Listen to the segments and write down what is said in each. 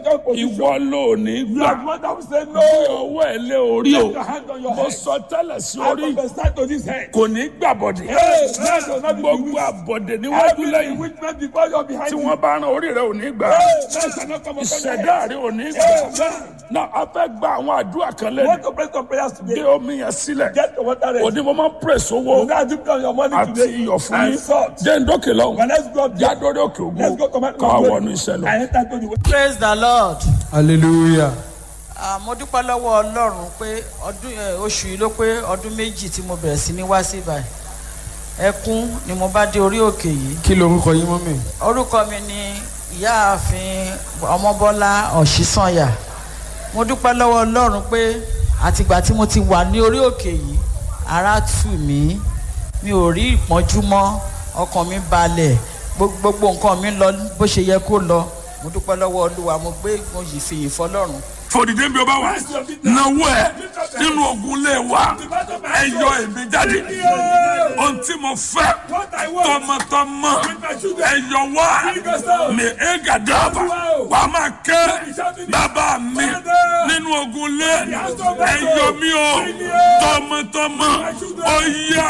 second position. ìwọ ló ní You are the gbà one that will say bí no. ọwọ́ ẹ̀ lé orí o Put your hand on your mo head. sọ tẹ́lẹ̀ sí I orí prophesy to this head. kò ní gbàbọ̀dẹ̀ Hey, man does not be gbogbo bewitched. àbọ̀dẹ̀ níwájú Every lẹ́yìn witness before you are behind tí you. wọ́n bá rán orí rẹ̀ ò ní gbà Hey, man shall not come upon your ìṣẹ̀dá head. rẹ̀ ò ní gbà Amen. náà a fẹ́ gba àwọn àdúrà kan You want lẹ́nu to pray some prayers gbé today. omi yẹn sílẹ̀ Get the water ready. òní mo máa ń pèsè owó You now dip down your money àti today. iyọ̀ fún And yín salt. jẹ́ ń dókè lọ́hùn But let's go there. jádórí òkè ògùn Let's go command ká wọnú iṣẹ́ lọ. I enter to the way. praise the lord hallelujah Ah, mo dúpẹ́ lọ́wọ́ ọlọ́run pé ọdún eh, oṣù yìí ló pé ọdún méjì tí mo bẹ̀rẹ̀ sí ní wá sí ibà ẹkún ni mo bá dé orí òkè yìí kí lorúkọ yín mọ́mì orúkọ mi ni ìyáàfin ọmọbọ́lá ọ̀ṣísànyà mo dúpẹ́ lọ́wọ́ ọlọ́run pé àtìgbà tí mo ti wà ní orí òkè yìí ara tù mí mi ò rí ìpọ́njú mọ́ ọkàn mi balẹ̀ gbogbo gbogbo nǹkan mi lọ bó ṣe yẹ kó lọ mo dúpẹ́ lọ́wọ́ olúwa mo gbé mo yìí fi ìfọ́ lọ́run fòdìdé bí o bá wà náwó ẹ nínú ogun lé wa ẹ yọ èmi jáde ohun tí mo fẹ́ What I want. tọmọtọmọ ẹ yọ wá mi ẹ gàdáàbà wà á máa ké bàbá mi nínú ogun lé ẹ yọ mí o tọmọtọmọ ó yá.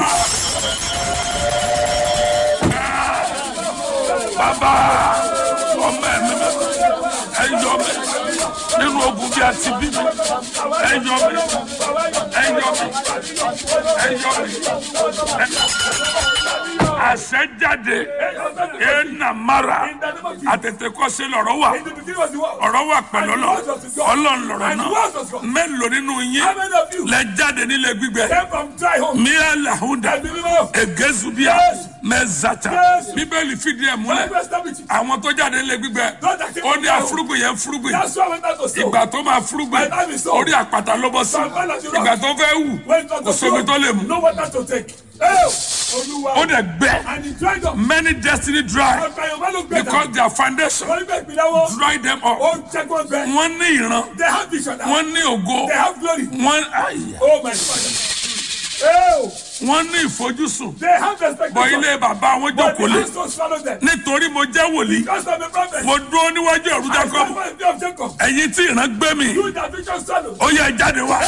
bàbá ọmọ ẹ mi ẹ yọ mi nínú ogun bí a ti bí mi ẹ yọ mi ẹ yọ mi ẹ yọ mi àṣẹ jáde ẹ nà mara àtètèkọ́sẹ́ lọ́rọ̀ wà In the beginning was the word. ọ̀rọ̀ wà pẹ̀lú ọlọ́ ọlọ́run lọ́rọ̀ And the náà word was God. mélòó nínú yín How many of you lẹ jáde nílé gbígbẹ came from dry home? míà làhúndà And believe me, egezubia Yes. mẹzata Yes. bíbélì fìdí ẹ̀ múlẹ̀ God rest with you. àwọn tó jáde nílé gbígbẹ ó ní àfúrúgbìn yẹn fúrúgbìn That's why I went out to sow. ìgbà tó máa fúrúgbìn My time is so. orí àpáta ló bọ́ sí ìgbà tó fẹ́ wù When it was kò to sómi tó lè mú No water to take. Hey, Olúwa. ó dẹ̀ gbẹ And he dried up. many destiny dry Ọ̀pẹ̀ Yorùbá ló gbẹ because their foundation Wọ́n gbẹ ìpínlẹ̀ wọn. dry them up Ó jẹ́ kó bẹ. wọ́n ní ìran They have vision now. wọ́n ní ògo They have glory. wọ́n àyà Oh my father. Oh, wọ́n ní ìfojúsùn they have expectation. bọ̀ ilé bàbá wọn But jókòó the lé house don't swallow them. nítorí mo jẹ́ wòlíì Because I'm a prophet. mo dúró níwájú ẹ̀rú I jacob stand by the day of Jacob. ẹ̀yin tí ìran gbé mi You that vision swallow. ó yẹ ẹ jáde wá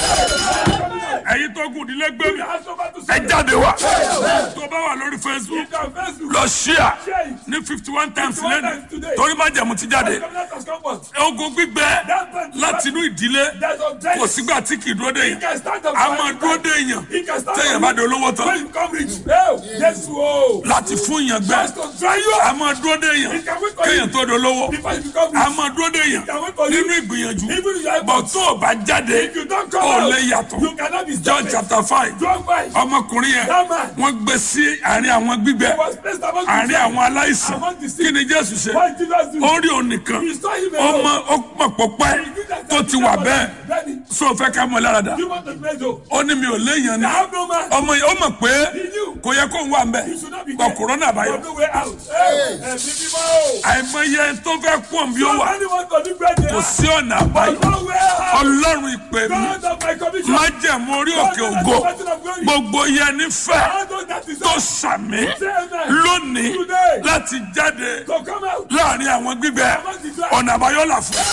You ẹ̀yin tó gùn ìdílé gbé mi that over to ẹ swallow. jáde wá tó bá wà lórí facebook You can face you. lọ ṣíà Share it. ní fifty one times 51 lẹ́nu times today. torí má jẹ̀mú ti jáde Covenant has come forth. ogun gbígbẹ láti inú ìdílé There's a kò death. sígbà tí kì í dúró dé He yẹn can stand up. a máa dúró dé èèyàn He can stand téèyàn up. bá di olówó tán When you come rich. Oh, yes, whoa. láti fún èèyàn gbẹ Just to try you. a máa dúró dé èèyàn He can wait for kéèyàn you. tó di olówó Before you become a rich. máa dúró dé èèyàn He can wait for you. nínú ìgbìyànjú Even if you are bọ̀ tó o bá jáde If you don't come ó out, lè yàtọ̀ you cannot be John stopped. chapter five John five. ọmọkùnrin yẹn That man. wọ́n gbé sí àárín àwọn gbígbẹ He was placed among the àárín sick. àwọn aláìsàn Among the sick. kí ni jésù ṣe What did Jesus do? ó rí òun nìkan He saw him ó alone. mọ ó mọ̀ pọ̀pẹ́ tó ti wà bẹ́ẹ̀ Ready. sọ fẹ́ ká mọ lára dà You want to play though? ó ní mi ò léèyàn ni I have no man. ọmọ yẹn ó mọ̀ pé He knew. kò yẹ kó ń wà mbẹ He should not be gbọ there. kòrónà àbáyọ There's no way out. Hey, hey, people. àìmọye tó fẹ́ pọ̀ bí ó wà Anyone to do great kò sí ọ̀nà àbáyọ There's no way out. ọlọ́run ìpè mi God of my commission. má jẹ̀mú orí òkè ògo gbogbo yẹn ní fẹ́ All those that is tó sàmì Say amen. lónìí Today. láti jáde So come out. láàrin àwọn gbígbẹ ọ̀nà àbáyọ là fún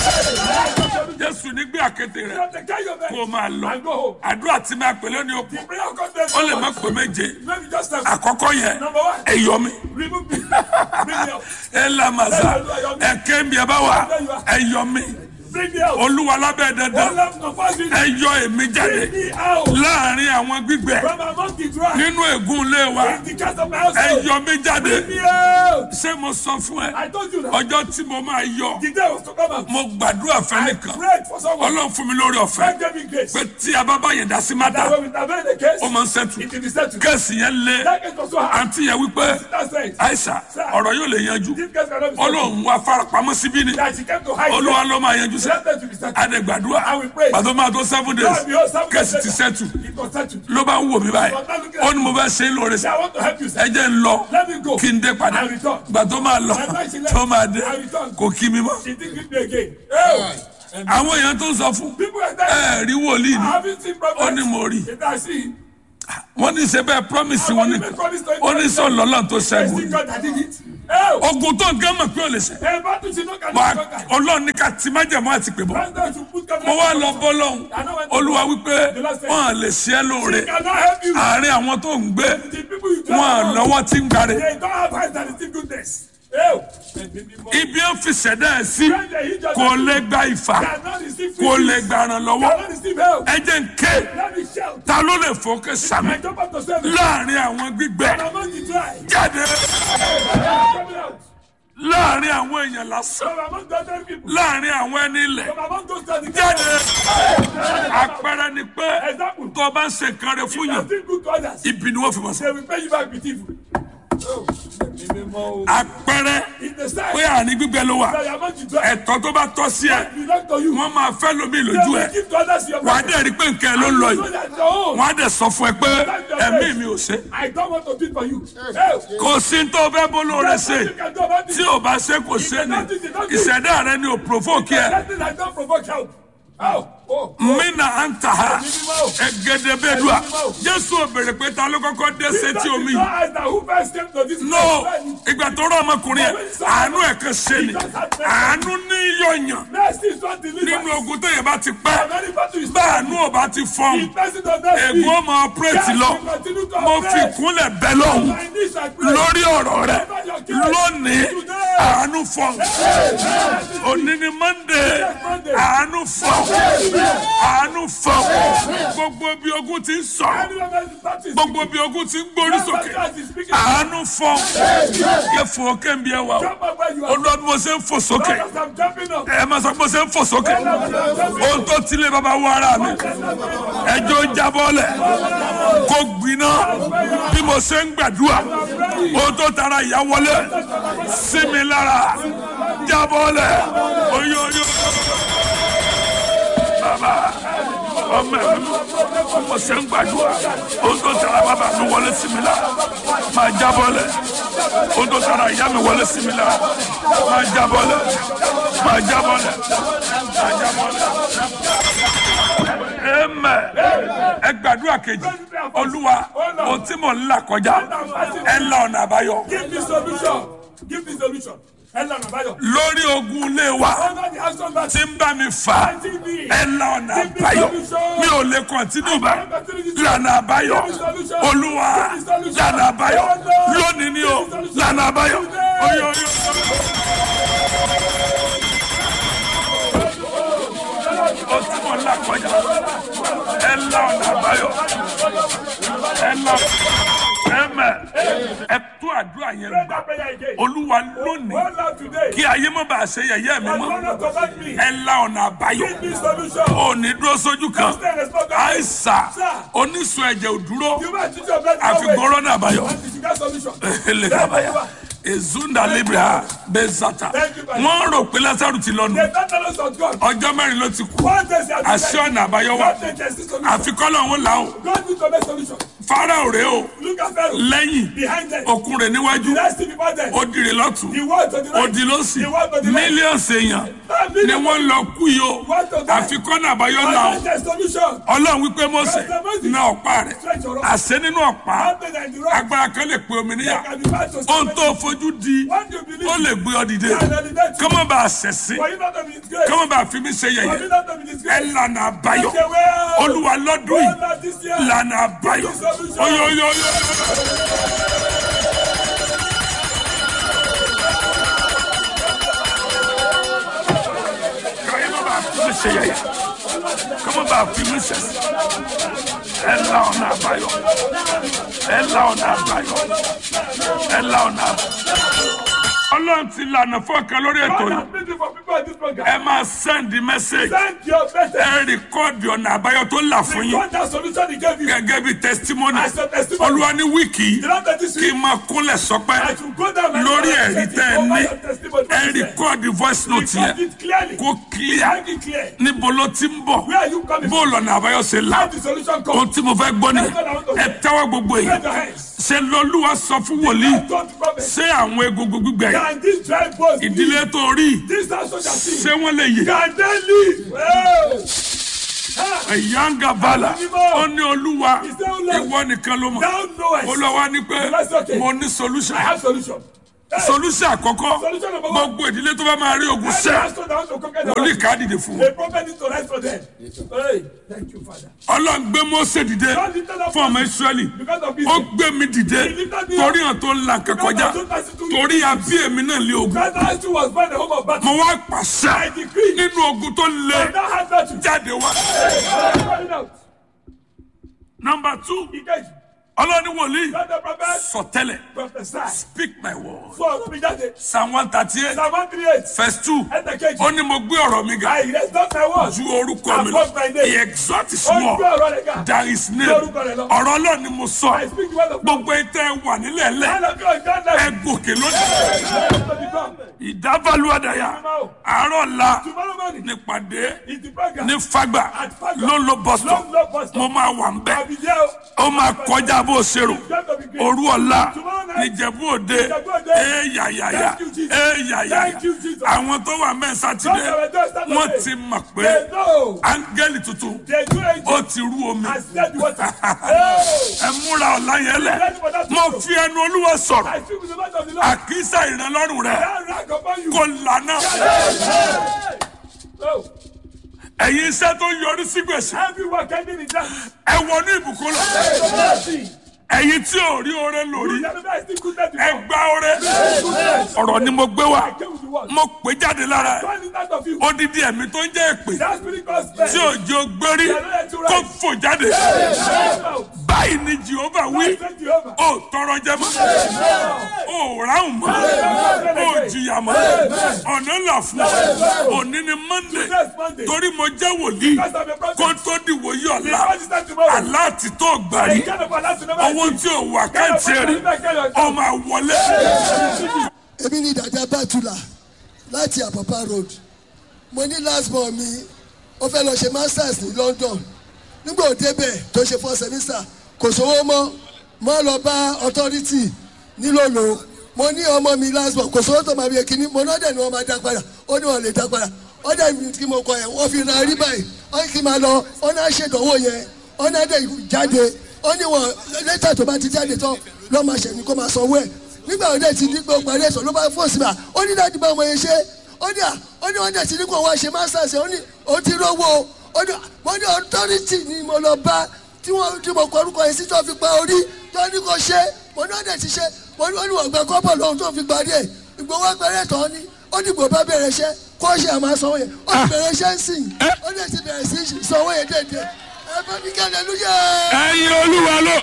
jésù nígbé àkété rẹ From the kind of kó o máa lọ And go home. àdúrà tí máa pè lónìí òkú The prayer content. ó lè má pè méje Maybe just a àkọ́kọ́ yẹn Number one. ẹ̀yọ́ mi remove me. Bring me out. ẹ lamasa ẹ̀kẹ́ mi ẹ bá wà ẹ̀yọ́ mi Bring me out. olúwa lábẹ́ One dandan love no fasting. ẹ̀yọ́ èmi jáde Bring me out. láàrin àwọn gbígbẹ From among the dry. nínú ègún ilé wa In the cast of my household. ẹ̀yọ́ mi jáde Bring me out. ṣé mo sọ fún ẹ I told you that. ọjọ́ tí mo máa yọ The day was to come out. mo gbàdúrà I fẹ́nìkan prayed for someone. ọlọ́run fún mi lórí ọ̀fẹ́ God gave me grace. pé tí a bá bá yẹn dá sí mátà That when we intervene the case, ó máa ń sẹ́tù it will be settled. kẹ́sì yẹn lé That case was so hard. àǹtí yẹn wípé That's right. àìsà ọ̀rọ̀ yóò lè yanjú This case cannot be settled. ọlọ́run wá farapamọ́ síbí ni That she came to hide. olúwa ló máa yanjú sẹ́ Let them to be settled. adẹ̀gbàdúrà I will pray. pàtó máa tó seven days God, behold, seven kẹ́sì days ti later, sẹ́tù It was settled. ló bá ń wò mí báyìí ó ní mo fẹ́ ṣe é lóore Say, sí I want to help you, ẹ sir. jẹ́ ń lọ Let me go. kí n dé padà I return. gbà tó máa lọ tó máa dé kò kí mi mọ́ She didn't give me again. Oh. And àwọn èèyàn tó ń sọ fún people are there. ẹ rí wòlíì I ni haven't seen prophets. ó ní mo rí It I see. wọ́n ní ṣe bẹ́ẹ̀ promise wọn ní ó ní sọ lọ́lọ́run tó ṣẹ́gun See God that did it. Oh, ogun tó ń gán mọ̀ pé ó lè ṣe a battle she no can Wà- conquer. ọlọ́run ní ká ti májẹ̀mú àti pè bọ́ That's why you put God mo wá lọ bọ́ lọ́hùn olúwa wípé wọ́n à lè ṣe é lóore He cannot help you. àárín àwọn tó ń gbé The people you wọn à don't lọ́wọ́ tí ń gbáre They don't have eyes that receive goodness. Oh, ibi ó fi ṣẹ̀dá ẹ̀ sí kò lè gba ìfà cannot receive kò free lè gifts. gbàràn lọ́wọ́ Cannot receive help. ẹ jẹ́ ń ké Let me shout. ta ló lè fòkè sàmì I jump up to seven. láàrin àwọn gbígbẹ And among the dry. jáde Coming out. láàrin àwọn èèyàn lásán From among the other people. láàrin àwọn ẹni ilẹ̀ From among those that jáde àpẹẹrẹ ni pé Example. tó o bá ń ṣe nǹkan rẹ fún You yàn are still good to others. ibi ni wọ́n fi mọ̀ sí They will pay you back with evil. Oh, it's àpẹẹrẹ the sign pé àní gbígbẹ ló wà that you are among the dry. ẹ̀tọ́ tó bá tọ́ sí ẹ Belong to you. wọ́n máa fẹ́ lómi They lójú ẹ will give to others your wà á money. dẹ̀ rí pé nǹkan ẹ ló ń lọ So yìí that's your own. wọ́n á dẹ̀ sọ fún ẹ pé ẹ̀mí mi ò ṣe I don't want to do it for you. Hey, kò sí tó fẹ́ bó lóore there's ṣe nothing you can do about tí it. ò bá ṣe kò ṣe ni ìṣẹ̀dá rẹ ni ò provoke ẹ Nothing I don't provoke help. Oh, oh. mina anta ha egedebedua jésù ò béèrè pé ta ló kọ́kọ́ dé sétí omi yìí eyes that who first came to this no place. ìgbà tó rọ ọmọkùnrin yẹn àánú ẹ̀ kan ṣe ni àánú ní yọ̀yàn Mercy is not delivered. nínú ogun téèyàn bá ti pẹ́ Many battle is bá àánú ò bá ti fọ́n The person does not speak. ègún ọmọ ọpẹ́rẹ́tì lọ mo fi kúnlẹ̀ bẹ́ lọ́hùn My knees are praying. lórí ọ̀rọ̀ rẹ lónìí àánú fọ́n òní ni monday àánú fọ́n àánú fọ́n gbogbo bí ogun ti ń sọ̀rọ̀ Anyone that is battle is gbogbo bí ogun ti ń gbórí sókè àánú fọ́n yẹ fò ókè ń bí ẹ wà o Jump up where you are. olùwàbí mo ṣe ń fò sókè As I'm jumping up. ẹ máa sọ pé mo ṣe ń fò sókè ohun tó tilé bàbá wọ ara mi ẹjọ́ jábọ́lẹ̀ kó gbiná bí mo ṣe ń gbàdúrà ohun tó tara ìyá wọlé sí mi lára jábọ́lẹ̀ oyoyo bàbá ọmọ ẹ̀ mi bí mo ṣe ń gbàdúrà ohun tó tara bàbá mi wọlé sí mi lára máa jábọ́lẹ̀ ohun tó tara ìyá mi wọlé sí mi lára máa jábọ́lẹ̀ máa jábọ́lẹ̀ máa jábọ́lẹ̀ amen ẹ gbàdúrà kejì olúwa ohun tí mò ń là kọjá ẹ la ọ̀nà àbáyọ Give me solution. Give me solution. Ella Nabayo. lórí ogun ilé wa Under the action that tí ń bá mi fà ẹ la ọ̀nà àbáyọ mi ò lè kọ̀ntínú bá lànà àbáyọ olúwa lànà àbáyọ lónìí ni o lànà àbáyọ oyo oyo. o tí mo là kọjá ẹ la ọ̀nà àbáyọ ẹ la ẹ mẹ ẹ tó àdúrà yẹn Pray gbà that prayer again. olúwa lónìí One love today. kí ayé má bàa ṣe yẹ̀yẹ́ mi And mọ́ one love to back me. ẹ la ọ̀nà àbáyọ Give me solution. ò ní dúró sójú kan Stay and respond. àìsà oníṣun ẹ̀jẹ̀ ò dúró You might teach your brother. àfikún rọ́nà àbáyọ And you get solution. eléyàbáyà ezunda libra bezata wọ́n rò pé lásàrù ti lọ́nu The tenderness of God. ọjọ́ mẹ́rin ló ti kú One day they are àṣẹ ọ̀nà àbáyọ wà God takes the solution. àfikọ́ lọ́hún làwọn God needs to make solution. fáráò rèé o Look at Pharaoh. lẹ́yìn Behind them. òkun rẹ̀ níwájú The rest before them. ó dìrì lọ́tún The word to the right. odi lọ́sì The word to the right. mílíọ̀nù èèyàn ni wọ́n lọ kú yìí o àfikọ́ náà àbáyọ And làwọn God takes solution. ọlọ́run wípé mọ́sẹ̀ na ọ̀pá rẹ̀ àṣẹ nínú ọ̀pá One day in the rock. agbára kan lè pe omi níyà Can be bad to ohun tó fojú di What do you believe? ó lè gbé ọ dìde And elevate you. kọ́mọ́ bá a ṣẹ̀sìn For you not to be disgraced. kọ́mọ́ bá a fi mí ṣe For you yẹ̀yẹ́ not to be ẹ disgraced. lànà àbáyọ Take away. olúwa lọ́dún One yìí love this year. lànà àbáyọ oyoyoyo. kọ́mọ́ bá a fi mí ṣe yẹ̀yẹ́ kọ́mọ́ bá a fi mí ṣẹ̀sìn ẹ la ọ̀nà àbáyọ ẹ la ọ̀nà àbáyọ ẹ la ọ̀nà àbáyọ. ọlọ́run ti lànà fọ́ọ̀kan lórí ètò God yìí has been there for people in this program. ẹ máa send message Send your message. ẹ rìkọ́ọ̀dì ọ̀nà àbáyọ tó là fún yín God has solution he gave you. gẹ́gẹ́ bí testimony As a testimony. olúwa ní wíìkì yìí The Lord that this kí week. n máa kúnlẹ̀ sọpẹ́ I should go down and lórí and ẹ̀rí set tẹ́ it ẹ over ní your testimony. ẹ rìkọ́ọ̀dì voice note Record yẹn it clearly. kó clear Make it clear. níbo ló ti ń bọ̀ Where are you coming bó lọ́nà àbáyọ ṣe là How the solution ohun comes. tí mo fẹ́ gbọ́ ni ẹ tẹ́wọ́ gbogbo yìí Raise your hands. ṣe lọ́lúwa sọ fún wòlíì Don't prophet. ṣé àwọn egungun gbígbẹ yìí Can this dry bones ìdílé tó rí This house shall see. ṣé wọ́n lè yè Can they live? Well, ẹ̀yáǹgà bàlà ó ní olúwa He said, "O Lord, ìwọ nìkan ló mọ̀ Thou knowest. olúwa ní pé That's okay. mo ní solution I have solution. Hey, solution àkọ́kọ́ Solution number one. gbogbo ìdílé tó bá máa rí ogun every sẹ́ pastor that wants to conquer the wòlíì world, ká dìde fún a un prophet needs to rise for them. Hey, thank you, Father. ọlọ́run gbé Mósè dìde God lifted up fún ọmọ Moses Ísírẹ́lì Because of ó Israel. gbé mi dìde He lifted me torí up. hàn tó ń la nǹkan Because kọjá of those thirty-two torí àbí èmi náà lé ogun God has to was born the home of battle. mo wá pàṣẹ I decree. nínú ogun tó le And that has battle. jáde wá. Calling out. nọmba two Engage. ọlọ́ni wòlíì God the prophet sọtẹ́lẹ̀ prophesy. speak my word So ọ̀rọ̀ mi jáde. psalm one thirty eight Psalm one three eight. verse two Ẹsẹ̀ kejì. ó ní mo gbé ọ̀rọ̀ mi ga I rest not my word. ju orúkọ mi lọ Above my name. he exalt his Ó ń gbé word ọ̀rọ̀ rẹ̀ ga. there is name Lórúkọ rẹ̀ lọ. ọ̀rọ̀ ọlọ́run ni mo I sọ speak the word of God. gbogbo ètò wà nílẹ̀ lẹ̀ And of God, God ẹ left. gòkè lónìí To the ground. ìdábàlú àdàyà àárọ̀ la Tomorrow morning nípàdé is the program. ní fagbà At Fagba. ló ń lo bus stop Long, long bus stop. mo máa wà ń bẹ̀ I'll be there. ó máa kọjá bó o ṣe rò It's going to be great. òru ọ̀la Tomorrow night. níjẹ̀bú òde Ìjẹ̀bú Òde. éyàyàyà Thank you, Jesus. éyàyàyà Thank you, Jesus. àwọn tó wà mẹ́rin sátidé Those that were there Saturday. wọ́n ti mọ̀ pé They know. áńgẹ́lì tuntun They do it. ó ti rú omi I said the water. Hey! ẹ múra ọ̀la yẹn lẹ̀ mo fi ẹnu olúwa sọ̀rọ̀ I speak with the mouth of the Lord. àkísà ìrànlọ́rùn rẹ̀ That rank upon you. kò lànà Hey! Oh, ẹ̀yin iṣẹ́ tó yọrí sí gbèsè everyone ending in that. ẹ wọnú ìbùkún lọ Mercy. ẹ̀yin tí ò rí oore lórí You never know, I still goodness ẹ before. gba oore Goodness. ọ̀rọ̀ ni mo gbé wá I came with the word. mo pè jáde lára ẹ̀ Turn it out of you. odidi ẹ̀mí tó ń jẹ́ èpè That spirit called spell. tí òjò gbérí kó fò jáde báyìí ni jehova wí Thank you, Jehovah. ó tọrọ jẹ mọ́ ó ráhùn mọ́ ó jìyà mọ́ ọ̀nà là fún ọ òní ni monday Next Monday. torí mo jẹ́ wòlíì Because I'm a prophet. kó tó di wòye ọ̀la Because it's time tomorrow. aláàtì tó gbàrí I can't afford that to never owó tí ò wà káàtì rí ọmọ àwọlé èmi ni dàda bàtúlà láti àpàpà road mo ní last born mi ó fẹ́ lọ ṣe masters ní london nígbà ó débẹ̀ tó ṣe four semester kò sówó mọ́ mo lọ bá authority nílòlò mo ní ọmọ mi last born kò sówó tó máa fi kíní mo náà dẹ̀ ni wọ́n máa dá padà ó ní wọ́n lè dá padà ó dẹ̀ mi kí mo kọ yẹn wọ́n fi ra rí báyìí ó ní kí n máa lọ ó náà ṣèdánwò yẹn ó náà dẹ̀ jáde ó ní wọn lẹ́tà tó bá ti jáde tán lọ́ máa ṣẹ̀ ní kó máa sanwó ẹ̀ nígbà wo dẹ̀ ti ní pé o parí ẹ̀sọ́ ló bá fò sí ma ó ní láti bá ọmọ yẹn ṣe ó ní à ó ní wọ́n dẹ̀ ti ní kó wá ṣe masters ó ní ó ti rówó ó ní mo ní authority ni mo lọ bá tí wọ́n tí mo kọ orúkọ yẹn sí tó fi pa orí tó ní kó ṣe mo ní wọ́n dẹ̀ ti ṣe mo ní wọ́n ní wọ́n gba kọ́bọ̀ lọ́hùn tó fi parí ẹ̀ ìgbowó parí ẹ̀tọ́ ni ó ní gbò bá bẹ̀rẹ̀ iṣẹ́ kó ṣe àmà sanwó yẹn ó ti bẹ̀rẹ̀ iṣẹ́ ń sìn ó dẹ̀ ti bẹ̀rẹ̀ sí sanwó yẹn dẹ̀dẹ̀ ẹ bá mi kẹ́lẹ́ lóye ẹ̀yin olúwa ló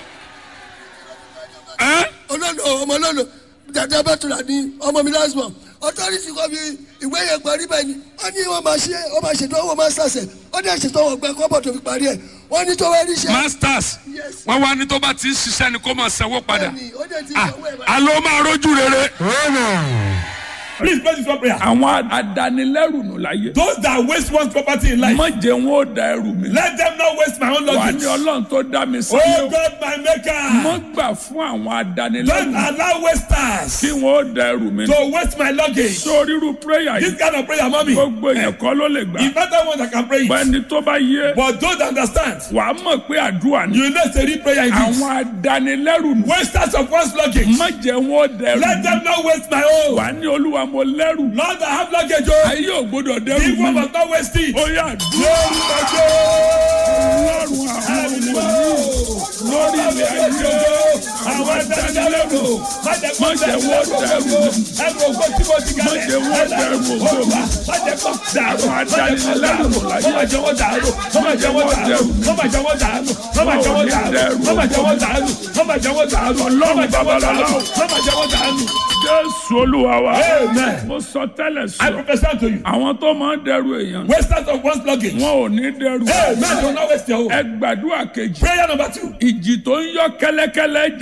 ẹ́ olólo ọmọ olólo dada bàtúrà ní ọmọ mi last born authority kọ́ fi ìwé yẹn parí bẹ́ẹ̀ ni wọ́n ní wọ́n máa ṣe wọ́n máa ṣètò owó masters ẹ̀ wọ́n dẹ̀ ṣètò owó gbẹ kọ́bọ̀ tó fi parí ẹ̀ wọ́n ní tó wá rí iṣẹ́ masters Yes. wọ́n wá ní tó bá ti ń ṣiṣẹ́ ni kó máa sanwó padà bẹ́ẹ̀ni ó dẹ̀ ti Ah, sanwó ẹ̀ báyìí. alo máa rójú rere. Please pray this one prayer. àwọn adanilẹ́rù nù láyé. Those that waste one's property in life, má jẹ́ wọn ó da ẹrù mi. let them not waste my own wà luggage. ní ọlọ́run tó dá mi sí. Oh God, my mo maker, gbà fún àwọn don't adanilẹ́rù allow wasters kí wọn ó da ẹrù mi. to waste my luggage. sórí irú prayer This yìí kind of prayer, mommy, gbogbo èèyàn kọ́ ló lè gbà. it's not that one that can pray it. bẹ́ẹ̀ni tó bá yé But those that understand, wàá mọ̀ pé àdúrà ni. you know it's a real prayer in this. àwọn adanilẹ́rù nù. Wasters of one's luggage, má jẹ́ wọn ó da ẹrù let mi. them not waste my own. wà ní olúwa mo lẹ́rù. Lord, I have luggage, oh. ayé ò gbọdọ̀ dẹ́rù If one mi. must not waste it. ó yà dúró. Lórúkọ Jésù. ọlọ́run àwọn ọmọ yìí lórí ilẹ̀ ayé àwọn ẹ̀dẹ́gbẹ̀lẹ́gbò má jẹ́ kó má jẹ́ wọ́n dẹrù ẹrù ògbó tí mo ti má kalẹ̀ jẹ́ wọ́n dẹrù ògbó mi. má jẹ́ kó dàrú Àwọn adánilẹ́rù láyé. má jẹ́ wọ́n dàrú má jẹ́ wọ́n dàrú má jẹ́ wọ́n dàrú má jẹ́ wọ́n dàrú má jẹ́ wọ́n dàrú má jẹ́ wọ́n dàrú Ọlọ́run babalọ́lá. má jẹ́ wọ́n dàrú. jésù olúwa wa Amen. mo sọ tẹ́lẹ̀ I sọ prophesy to you àwọn tó máa ń dẹrù èèyàn wasters of one's luggage wọn ò ní dẹrù Amen do not waste your own ẹ gbàdúrà kejì prayer number two ìjì tó ń yọ kẹ́lẹ́kẹ́lẹ́ jà mí that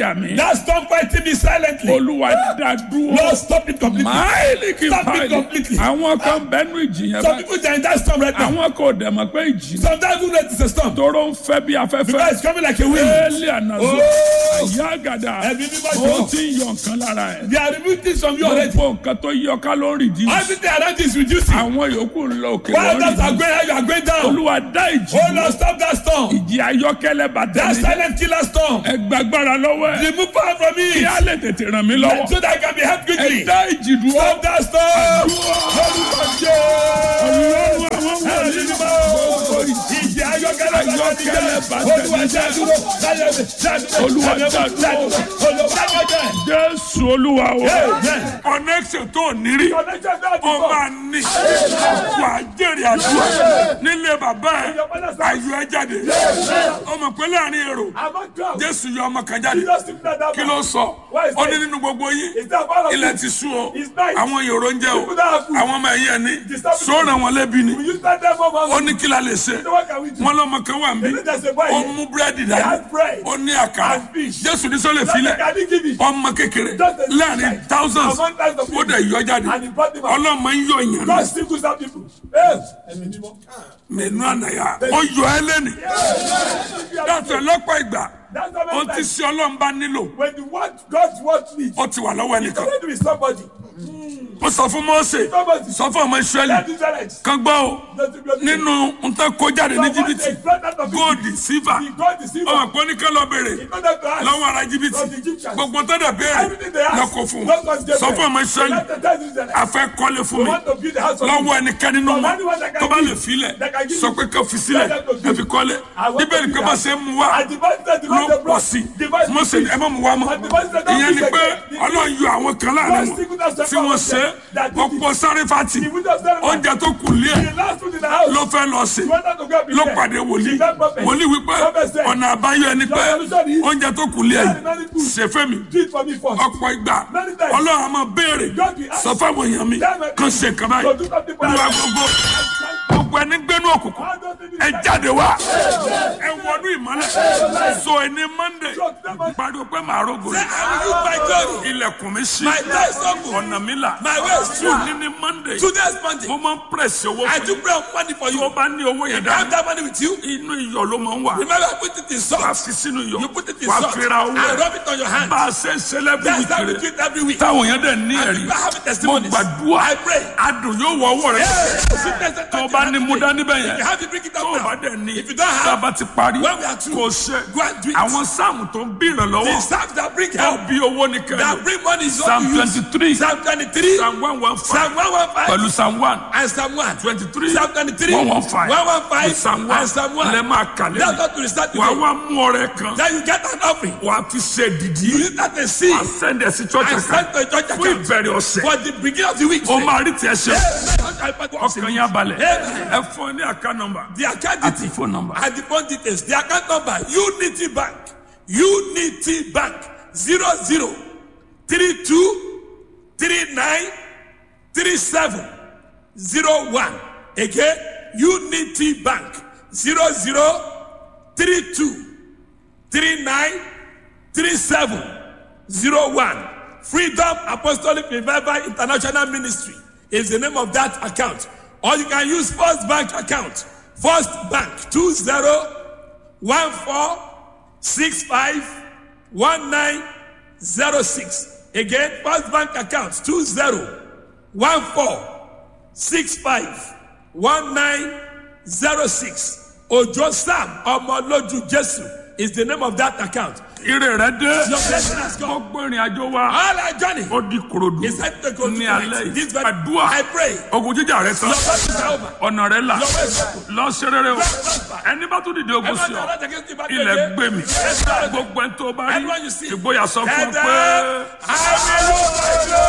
That storm fighting me silently. olúwa dá dúró. Lord, stop it completely. máìlì kì í Stop it máìlì. completely. àwọn kan bẹnu ìjì yẹn Some báyìí. people they are in that storm right now. àwọn kò dẹ̀ mọ̀ pé ìjì náà Sometimes we know it's a storm. tóró ń fẹ́ bí Because afẹ́fẹ́. it's coming like a wind. éèlì ànàzó Oh. àyà àgàdà Ẹ̀mí mímọ́ ó jọ. ti ń yọ nǹkan lára ẹ̀. They are removing things from you already. gbogbo nǹkan tó yọ ká ló ń rìdí. Everything around you is reducing. àwọn yòókù ń lọ òkè While others are lọ́rìdí. going high, you are going down. olúwa dá ìjì Oh dúró. Lord, stop that storm. ìjì ayọ́kẹ́lẹ́ That bàtẹ́ mi. silent killer storm. ẹ gbàgbára lọ́wọ́ ẹ̀. Remove power from me. kí á lè tètè ràn mí lọ́wọ́. So that I can be helped ẹ quickly. dá ìjì dúró. Stop that storm. Lórúkọ Jésù. ọlọ́run àwọn Ẹ̀mí wọ̀nyí. mímọ́. Ìjì ayọ́kẹ́lẹ́ Ayọ́kẹ́lẹ́ bàtẹ́ bàtẹ́ Olúwa mi. dá dúró. Láyé mi, dá dúró. Olúwa Láyé mi, dá dúró. Olúwa dá dúró. jésù olúwa o. Amen. connection tó nírí. Connection God ó before. máa ní. wà á jèrè àdúrà nílé bàbá ẹ̀ ayọ̀ ẹ jáde. ọmọ pé láàrin èrò Among crowd. jésù yọ ọmọ kan jáde. Jesus took that kí ló sọ Why is ó ní that? nínú gbogbo yín Is that part of ilẹ̀ it? ti sú o It's night. àwọn yòrò ń jẹ o People that have food. àwọn ọmọ ẹ̀yìn ẹ̀ ní Disturb sóòrè wọn lébi ni We use that time for ó one. ní kí la lè ṣe So what can we do? wọn lọmọ kan wà They níbí know there's a boy ó here. mú búrẹ́dì He dání has bread. ó ní àkàrà And fish. jésù ní sọ́lẹ̀ Just filẹ̀ like I didn't give it. ọmọ kékeré Just a láàrin child. thousands Among thousands of ó dẹ̀ yọ jáde And he brought them out. ọlọ́mọ ń yọ ìyàn God still goes out people. Hey, ẹ̀mí mímọ́. mẹ́nu ànáyà ó yọ ẹ́ lẹ́nì dàtọ̀ lọ́pọ̀ ìgbà That's the ó main ti time. ṣe ọlọ́run bá nílò When the word God's word needs, ó ti wà lọ́wọ́ it's ẹnìkan already with somebody. ó sọ fún mọ́ọ̀sẹ̀ Somebody. sọ fún ọmọ ìṣẹ́lì That Israelites. kan gbọ́ o nínú nǹkan kó jáde ní jìbìtì góòdì sífà ọmọ pé oníkan lọ bèrè lọ́wọ́ ara jìbìtì gbogbo tó dẹ̀ béèrè lọ́kọ̀ fún un sọ fún ọmọ ìṣẹ́lì afẹ́ kọ́lé fún mi lọ́wọ́ ẹnikẹ́ni nínú wọn tó bá lè filẹ̀ sọ pé kò fi sílẹ̀ ẹ fi kọ́lé bíbélì pé bá ṣe ń mu wá ló pọ̀ sí mọ̀sẹ̀ ẹ má mu wá mọ́ ìyẹn ni pé ọlọ́run yọ àwọn kan láàrin wọn tí wọ́n ṣe ọ̀pọ̀ sáré fati oúnjẹ tó kù lé ẹ̀ ló fẹ́ lọ sí ló pàdé wòlíì wòlíì wípé ọ̀nà àbáyọ ẹni pé oúnjẹ tó kù lé ẹ̀ ṣe fẹ́ mi ọ̀pọ̀ ìgbà ọlọ́run a máa béèrè sọ fáwọn èèyàn mi kàn ṣe nǹkan báyìí olúwa gbogbo gbogbo ẹni gbénú òkùnkùn ẹ jáde wá ẹ wọnú ìmọ́lẹ̀ so ẹni monday pariwo pé màá rògbò rẹ ilẹ̀kùn mi ṣí ọ̀nà mi là ní ní monday Today's Monday. mo máa ń pèsè owó I fún do yín pray money for tó you. bá ní owó yẹn If you have dání that money with you, inú iyọ̀ ló máa ń wà remember I put it in wà á salt. fi sínú iyọ̀ You put it in wà á salt fi ra owó and rub it on your hand. bá a ṣe ń ṣe lẹ́bí That's how we do wíkìrì it every week. táwọn yẹn dẹ̀ ní ẹ̀rí people have mo testimonies. gbàdúrà I pray. adùn yóò wọ ọwọ́ rẹ tó o bá ní mú dání bẹ́ẹ̀ If yẹn you have to bring it tó o up bá now. dẹ̀ ní If you don't tá a have, bá ti parí when we are through, kò ṣe go and do it. àwọn sáàmù tó ń bí ìrànlọ́wọ́ The psalms that bring ó help, bí owó ní kẹlẹ́ that bring money is what psalm you use. twenty three Psalm 23, psalm one one five Psalm 115, pẹ̀lú psalm one and Psalm 1. twenty three Psalm 23, one one five 115, psalm one and Psalm 1. lẹ́ máa kàlẹ́ That's what we start wàá today. wá mú ọrẹ kan Then you get an offering. wàá fi ṣe dìdí You use that and see. wàá sẹ́ndẹ̀ sí church And account send to a church fún account. ìbẹ̀rẹ̀ ọ̀sẹ̀ For the beginning of the week. o máa rí tiẹ̀ ṣe Amen. ọkàn yẹn balẹ̀ Amen. ẹ fún ọ ní account number The account àti details. phone number. And the phone details. The account number. Unity Bank. Unity Bank. Zero zero three two three nine three seven zero one. Again. Unity Bank. Zero zero three two three nine three seven zero one. Freedom Apostolic Revival International Ministry is the name of that account. Or you can use First Bank account. First Bank two zero one four six five one nine zero six. Again, First Bank account two zero one four six five one nine zero six. Ojo Sam Omoloju Jesu is the name of that account. ire rẹ dé Your blessing has come. gbogbo ìrìn àjò wa All our journey ó di korodu is set to go to ní alẹ́ tonight. This yìí very àdúrà I pray. ogun jíjà rẹ tán Your blessings are over. ọ̀nà rẹ là Your ways are open. lọ ṣe rere o Prosper. ẹni bá tún dìde ogun sí Everyone ọ that against you back ilẹ̀ again. gbé mi Yes, Lord. gbogbo ẹni tó bá rí Everyone you see. ìgboyà sọ fún ọ And, pé. uh, I will